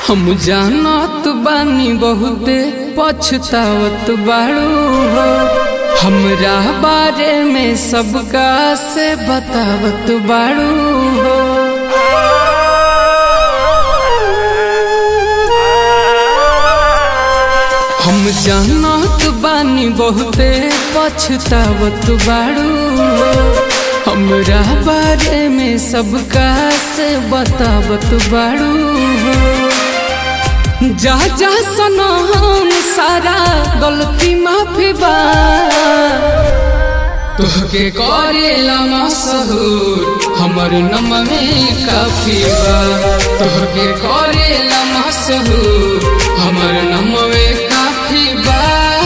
हम जानत बानी बहुते पछतावत बाड़ू हो हमरा बारे में सबका से बतावत बाड़ू हो हम जानत बानी बहुते पछतावत बाड़ू हो हमरा बारे में सबका से बतावत बाड़ू हो जा जा सनम सारा गलती माफी बा तोहके करेला मशहूर हमर नम में काफी बा तोहके करेला मशहूर हमर नम में काफी बा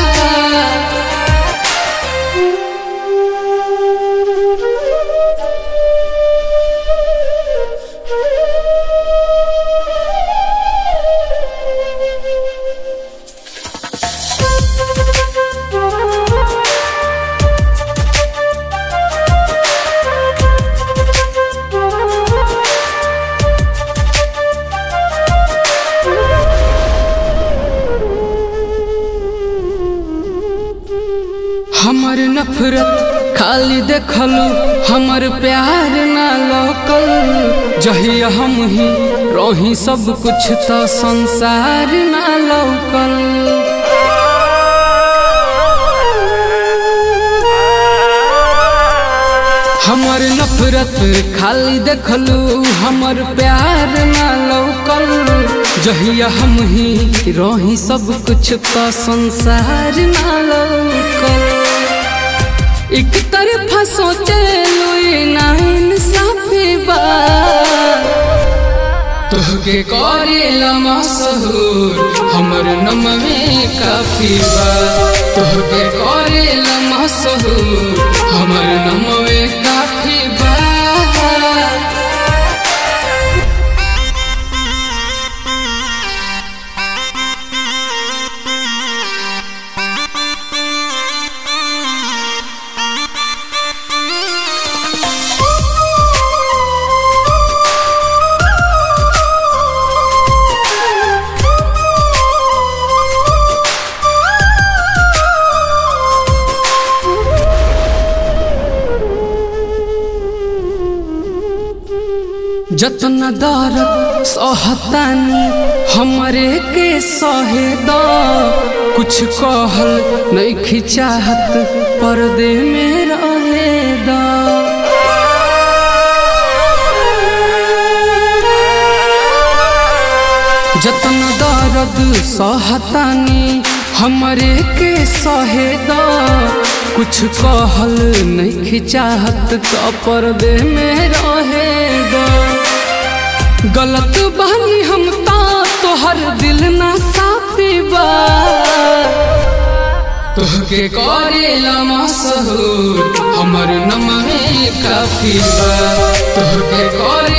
हमर नफरत खाली देखलू हमर प्यार ना लोकल जहिया हम ही रही सब कुछ तो संसार ना लौकल हमर नफरत खाली देखलू हमर प्यार ना लौकल जहिया हम ही रही सब कुछ तो संसार ना लौकल एक तरफा सोचे लुई ना इंसाफी बा तोहके करेला मशहूर हमर नम में काफी बा तोहके करेला मशहूर हमर नम में काफी बा जतन दर्द सहतानी हमरे के सहे द कुछ कहल नहीं खिचाहत पर्दे में रहे द जतन दर्द सहतानी हमरे के सहे द कुछ कहल नहीं खिचाहत तो पर्दे में रहे द गलत बानी हम ता तोहर दिल ना साफी बा तोहके करेला मशहूर हमर नम में काफी बा तोहके करे